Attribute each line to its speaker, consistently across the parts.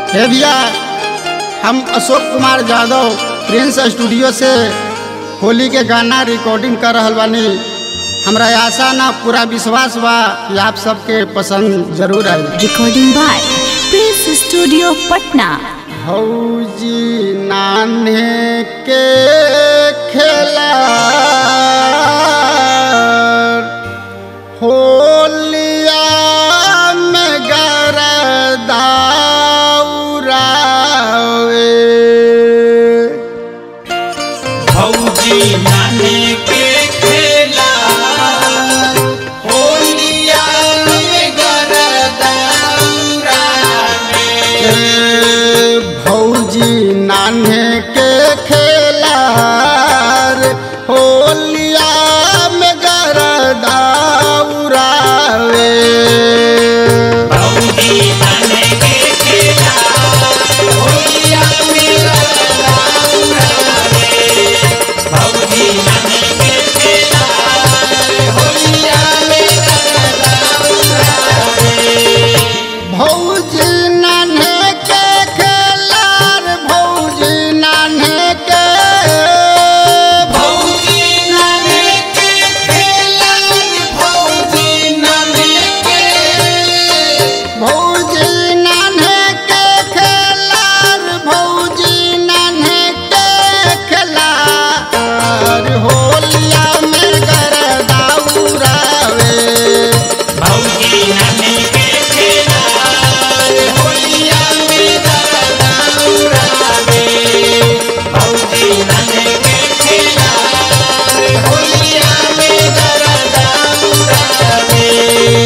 Speaker 1: हे भैया हम अशोक कुमार यादव प्रिंस स्टूडियो से होली के गाना रिकॉर्डिंग कर रहल बानी हमरा आशा ना पूरा विश्वास बा कि आप सबके पसंद जरूर आई
Speaker 2: Recording by Prince Studio Patna.
Speaker 1: भौजी नाने के खेला होलिया में गरदाउरावे
Speaker 3: भौजी नाने के खेला होलिया में गरदाउरा में
Speaker 1: ए, भौजी नाने के खेला होलिया में गरदाउरावे
Speaker 3: भौजी नाने के खेला होलिया में गरदाउरा में भौजी नाने के खेला होलिया में गरदाउरा में
Speaker 1: भौजी नान्हे के खेलार भौजी नान्हे के
Speaker 3: भौजी नाने के खेला भौजी नाने के
Speaker 1: भौजी नान्हे के खेलार भौजी नान्हे के खेलार होलिया में गरदाउरावे
Speaker 3: भौजी नाने के खेला होलिया में गरदाउरा में भौजी नाने के खेला होलिया में गरदाउरा में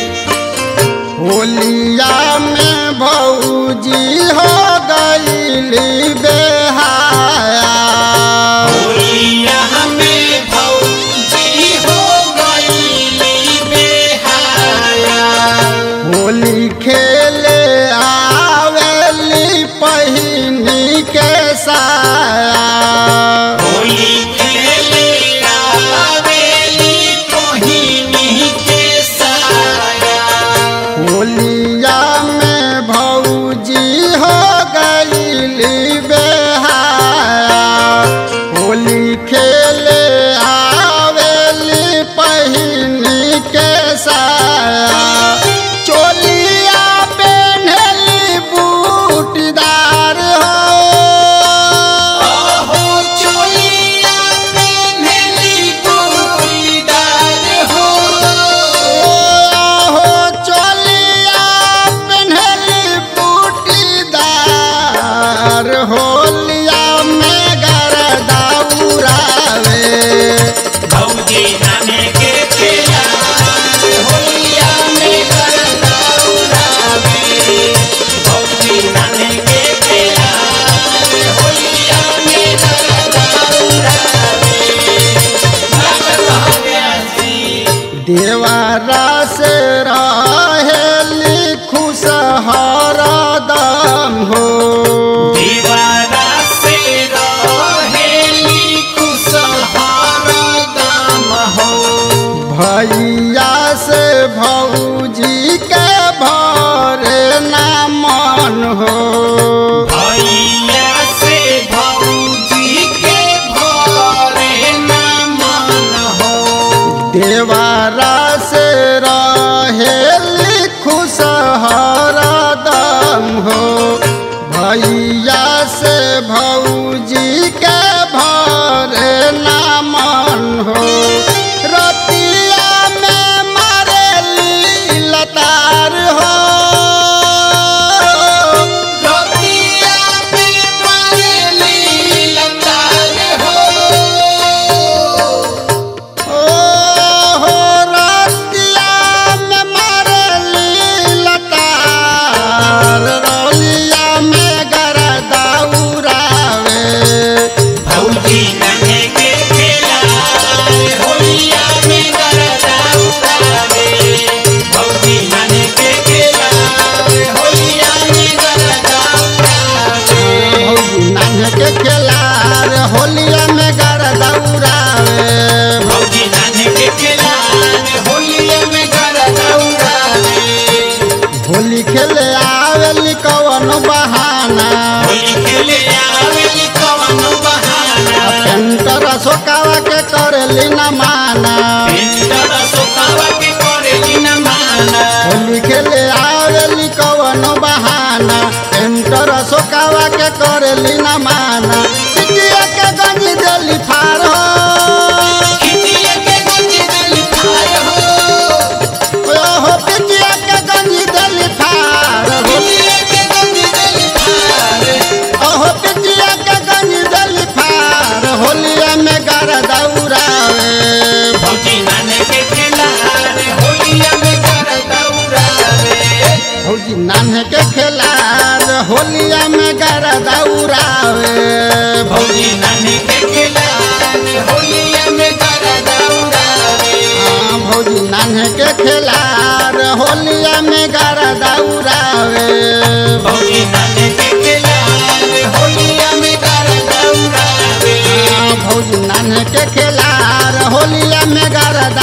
Speaker 1: होलिया में भौजी हो गईली बेहाया
Speaker 3: होलिया में भौजी हो गईली बेहाया
Speaker 1: होली खेले आवेली पहिनी के साया
Speaker 3: होली खेले आवेली कोहिनी के साया
Speaker 1: होलिया में भौजी हो गईली बेहाया होली खेले आवेली पहिनी के साया चोलिया पेन्हली बूटीदार हो
Speaker 3: हो चोलिया पेन्हली गोरीदार हो
Speaker 1: हो चोलिया पेन्हली बूटीदार होलिया में गरदाउरावे
Speaker 3: भौजी नाने के खेला होलिया में गरदाउरा में भौजी नाने के खेला होलिया में गरदाउरा में लागल हव्यासी
Speaker 1: देवारा से रहेली खुशहार दम हो
Speaker 3: दीवारा से रहेली खुशहार दाम हो
Speaker 1: भैया से भौजी के भरे ना मन हो
Speaker 3: भैया से भौजी के भरे न मन हो
Speaker 1: देवारा से रहेली खुशहार दम हो भैया से भौजी के भरे ना मन हो रतिया में मारेली लतार हो आवेली कवन बहाना
Speaker 3: होली खेले आवेली कवन बहाना
Speaker 1: पेंटर अशोकावा के करेली न माना
Speaker 3: पेंटर सोकावा के करेली न माना
Speaker 1: होली खेले आवेली कवन बहाना पेंटर अशोकावा के करेली न माना पिटिया के गंजी देली फार हो
Speaker 3: खिचिए के गंजी दिल फार हो
Speaker 1: ओहो पिटिया के गंजी देली फार हो
Speaker 3: खिचिए के गंजी दिल फार
Speaker 1: ओहो पिटिया के गंजी देली फार होलिया में गर दौड़ावे
Speaker 3: भौजी नाने के खिलारे होलिया में कर दौड़ावे
Speaker 1: भौजी नान्हे के खेलार होलिया में गर दौड़ावे
Speaker 3: भौजी नाने के खिलारे होलिया में कर दौड़ावे
Speaker 1: हाँ, भौजी नान्हे के खेलार होलिया में गर दौड़ावे
Speaker 3: भौजी नाने के खिलारे होलिया में कर दौड़ावे
Speaker 1: हाँ, भौजी नान्हे के खेलार होलिया में गर